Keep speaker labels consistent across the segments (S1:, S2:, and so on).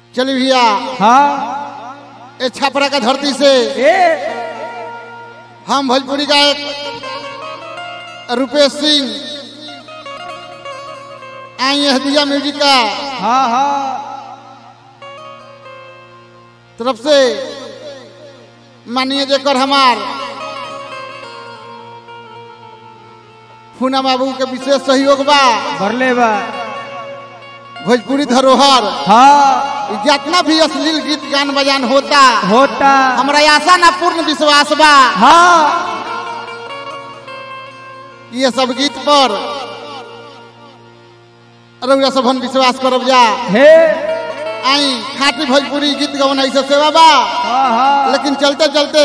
S1: चलिए भैया
S2: हाँ
S1: ए छपरा का धरती से
S2: ए
S1: हम भोजपुरी गायक रुपेश सिंह आई है दिया म्यूजिक का
S2: हाँ हाँ
S1: तरफ से मानिए जेकर हमार फूना बाबू के विशेष सहयोग बा
S2: भरले बा
S1: भोजपुरी धरोहर
S2: हाँ
S1: जितना भी अश्लील गीत गान बजान होता
S2: होता
S1: हमरा आशा ना पूर्ण विश्वास बा
S2: हाँ
S1: ये सब गीत पर रउरा सबन विश्वास करब जा
S2: हे
S1: आई खाटी भोजपुरी गीत गवन ऐसे सेवा बा
S2: हाँ हाँ
S1: लेकिन चलते चलते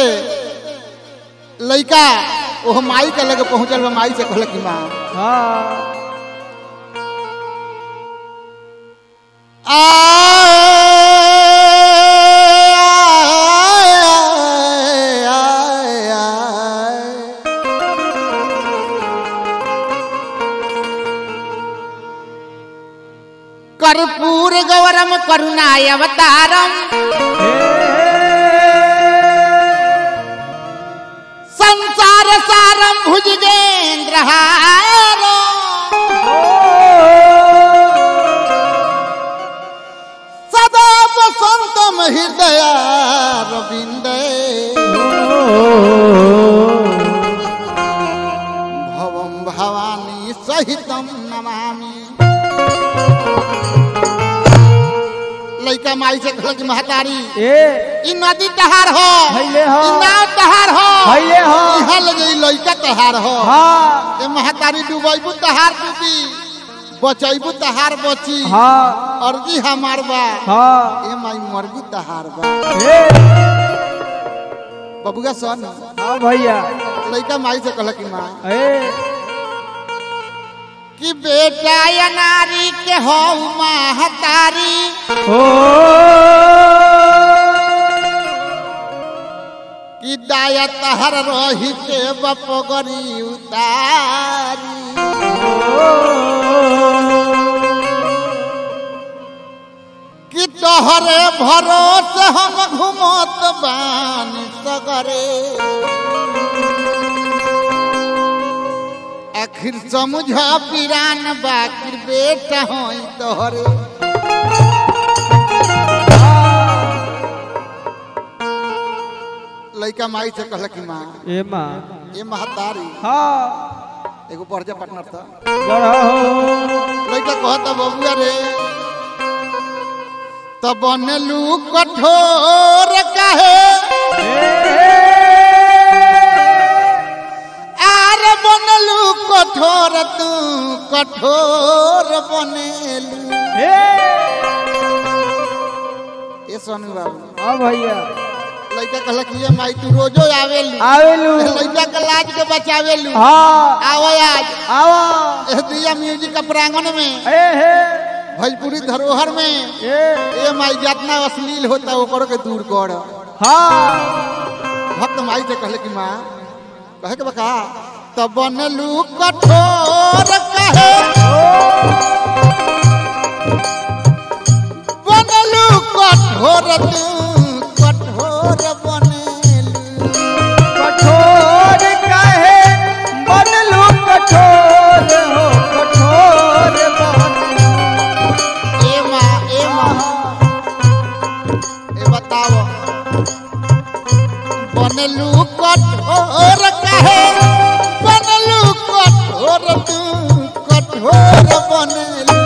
S1: लइका ओह माई के लगे पहुंचल बा माई से कहल कि माँ
S2: हाँ
S1: कर्पूर गौरम करुणाय अवतारम संसार सारम भुजगेंद्र सदा वसंतम हृदय रविंद भवम भवानी सहितम नमामि लइका माई से कहल कि महतारी
S2: ए
S1: ई नदी तहार हो
S2: हइले हो।
S1: ई नाव तहार हो
S2: हइले हो।
S1: इहा लगे ई लइका तहार हो
S2: हाँ
S1: ए महतारी डुबैबू तहार डूबी बचैबू तहार बची
S2: हाँ
S1: अर्जी हमार बा
S2: हाँ
S1: ए माई मर्गी तहार बा
S2: ए
S1: बबुआ सन
S2: हाँ भैया
S1: लइका माई से कहल कि माँ
S2: ए
S1: कि बेटा या नारी के हो महतारी
S2: ओ
S1: कि दाया तहर रही के बपगरी उतारी कि तोहरे भरोसे हम घुमत बानी सगरे आखिर समझ पिरान बाकिर बेटा होई तोहरे लइका माई से कहल कि माँ
S2: ए माँ
S1: ये महतारी
S2: हाँ
S1: एगो बढ़िया पार्टनर था
S2: बड़ा हो
S1: लइका कहता बबुआ रे तब बनलू कठोर काहे आर बनलू कठोर तू कठोर बनेलू ये सोनू बाबू
S2: हाँ भैया
S1: लइका कहला कि ये माई तू रोजो आवेलू
S2: आवेलू
S1: लइका के लाज के बचावेलू
S2: हाँ
S1: आवो आज
S2: आवा
S1: एह दिया म्यूजिक का प्रांगण में
S2: ए हे
S1: भोजपुरी धरोहर में
S2: ए
S1: ए माई जितना अश्लील होता ओकरो के दूर कर
S2: हाँ
S1: भक्त माई से कहले कि माँ कहे के बका तब बनलू कठोर कहे बनलू कठोर तू कठोर बनेलू
S2: कठोर काहे बनलू कठोर हो कठोर बनलू
S1: ए माँ ए माँ ए बताओ बनलू कठोर कहे बनलू कठोर तू कठोर बनेलू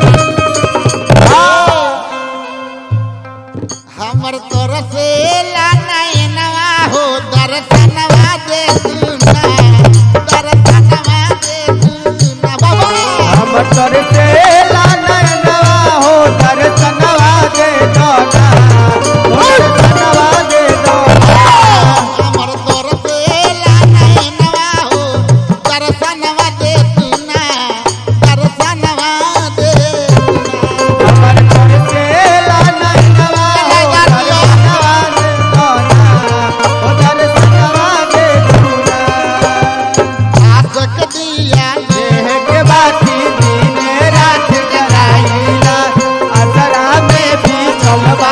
S1: हमर तोर से नवा हो दर्शनवा दे दूना दर्शनवा दे दूना बाबा
S2: हम तर से लानवा हो दर्शनवा दे दोना हो दर्शनवा दे दोना
S1: हमर तोर से नवा हो दर्शनवा दे दूना दर्शनवा दे दूना
S2: हमर तर से लानवा हो दर्शनवा दे दोना हो दर्शनवा दे दोना
S1: आसक दिया
S2: देह के बाती दिन रात जगाईला असरा में भी चलवा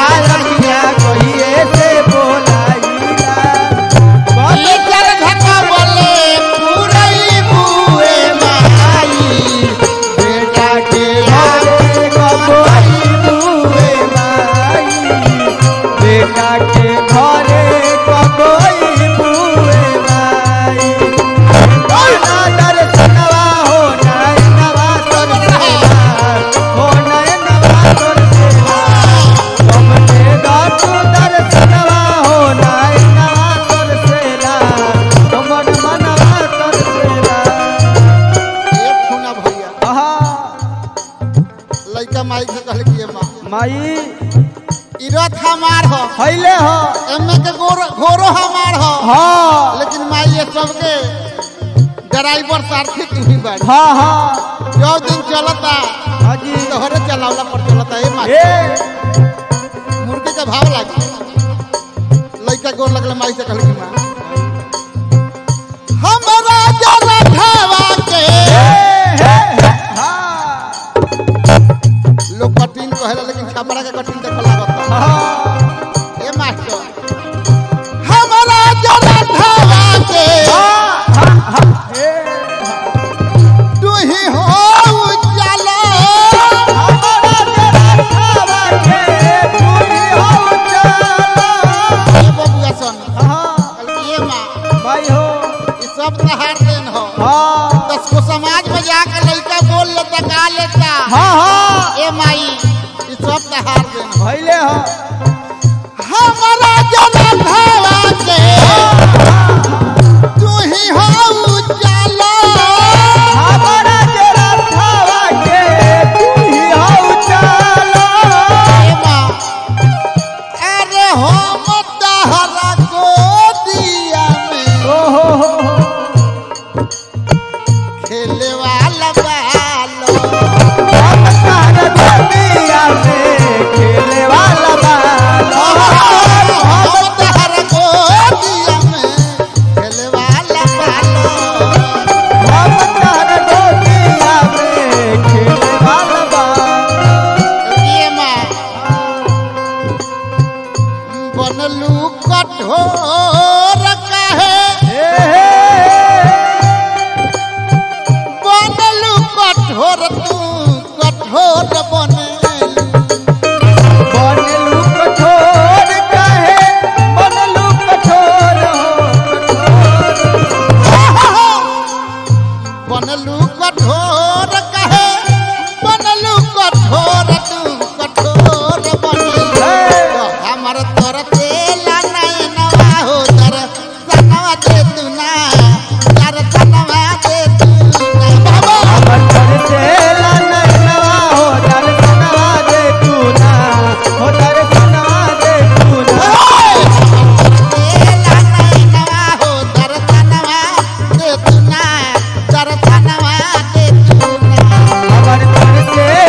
S1: ई रथ हमार हो
S2: हइले हो
S1: एमे के गोरो घोरो हमार हो
S2: हाँ
S1: लेकिन माई ये सबके ड्राइवर सारथी तू ही बाड़ी
S2: हाँ हाँ
S1: जो दिन चलता
S2: हाँ जी
S1: तोहरे चलावला पर चलता ए माई
S2: ए
S1: मुर्गी के भाव लागी लइका गोर लगले माई से कहल की माँ हमरा जरा खावा के
S2: हाँ
S1: लोग कठिन कहेला लेकिन छपरा के कठिन देख लागता
S2: हाँ
S1: ए मास्टर हमरा जरा खावा के तू ही हो उजाला ए बबुआ सन कहल की ए माँ ई सब तहार देन हो दस को समाज में जाकर लइका बोल लेता गा लेता ए माई ई सब तहार देन हो हमारा जनम भावा के तू ही हो उजाला ए माँ अरे हो मतहरा को दिया में खेले वाला बालो
S2: खेले वाला बाल
S1: हो मतहरा को दिया में खेले वाला बालो ये माँ बनलू कठोर कहे बनलू कठोर तू कठोर बने बनलू कठोर कहे बनलू कठोर तू कठोर बने हमर तोर तेला नहीं नवा हो तर सनवा दे तू ना तर सनवा दे तू ना बाबा तेला नहीं नवा हो तर सनवा दे तू ना तर सनवा दे तू ना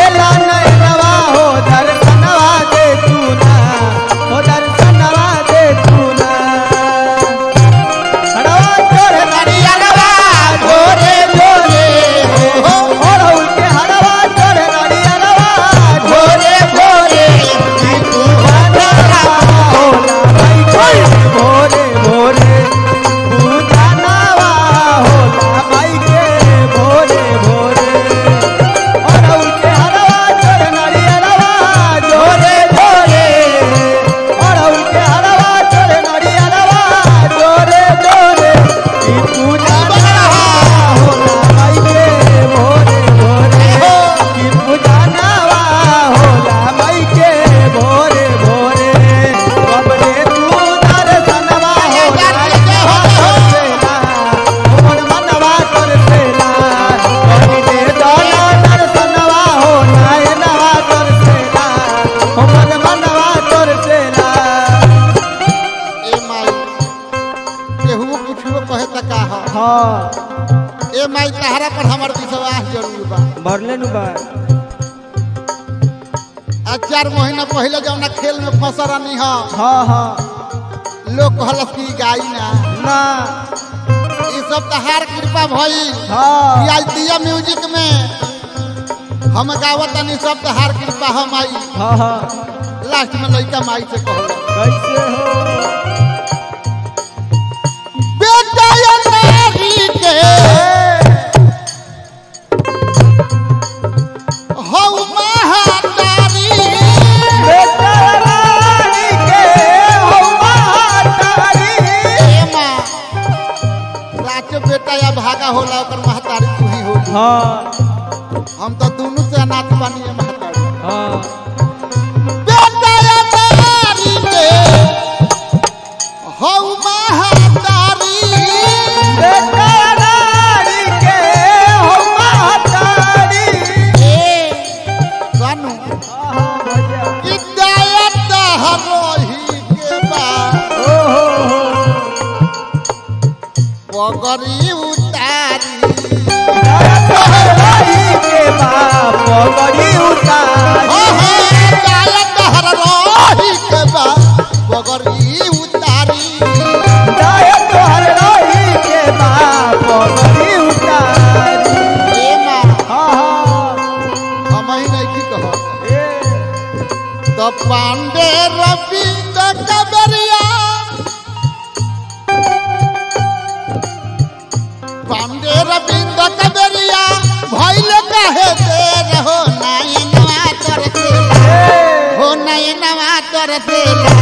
S1: हरियाणवा गोरे गोरे हो गोरे गोरे
S2: भोरे भोरे पूजा नवा होला माई के भोरे भोरे और उनके हरवा चोर नरियरवा जोरे जोरे और उनके हरवा चोर नरियरवा जोरे जोरे ई पूजा नवा होला माई के भोरे भोरे ई पूजा नवा होला माई के भोरे भोरे बबरे तू दर्शनवा होला सेला हमर मनवा कर सेला कभी दे दोला दर्शनवा होला एनवा कर सेला हमर मनवा कर सेला
S1: ए माई केहू कुछो कहे त का ह
S2: हाँ
S1: ए माई तहरा पर हमर विश्वास जरूर बा
S2: भरले नु बा
S1: आज चार महीना पहले जौना खेल में फंस रहनी ह
S2: हाँ हाँ
S1: लोग कहलस कि गाई ना
S2: ना
S1: ई सब तहार कृपा भइल
S2: हाँ
S1: ई आज दिया म्यूजिक में हम गावत तनी सब तहार कृपा हम आई
S2: हाँ हाँ
S1: लास्ट में लइका माई से कहल
S2: कैसे हो
S1: बेटा या नारी के हौ महातारी
S2: बेटा रानी के हो महातारी
S1: ए माँ साचो बेटा या भागा होला ओकर महतारी तू ही होली
S2: हाँ
S1: हम तो दोनों से अनाथ बानी है महतारी
S2: हाँ
S1: बेटा या नारी के हौ महातारी
S2: बेटा रानी के हो महातारी
S1: ए सानू
S2: हाँ हाँ भैया
S1: कि दया पगड़ी उतारी
S2: रही के बाप पगड़ी उतारी
S1: हो हो जाय तहर रही के बा पगड़ी उतारी
S2: जाय तोहर रही के बाप पगड़ी उतारी
S1: ए माँ
S2: हाँ हाँ
S1: हम ही नहीं की कह
S2: ए
S1: तो पांडे रविंद्र कबरिया पांडे रविंद्र कबरिया भइल काहे देर हो नयनवा तरसेला हो नयनवा तरसेला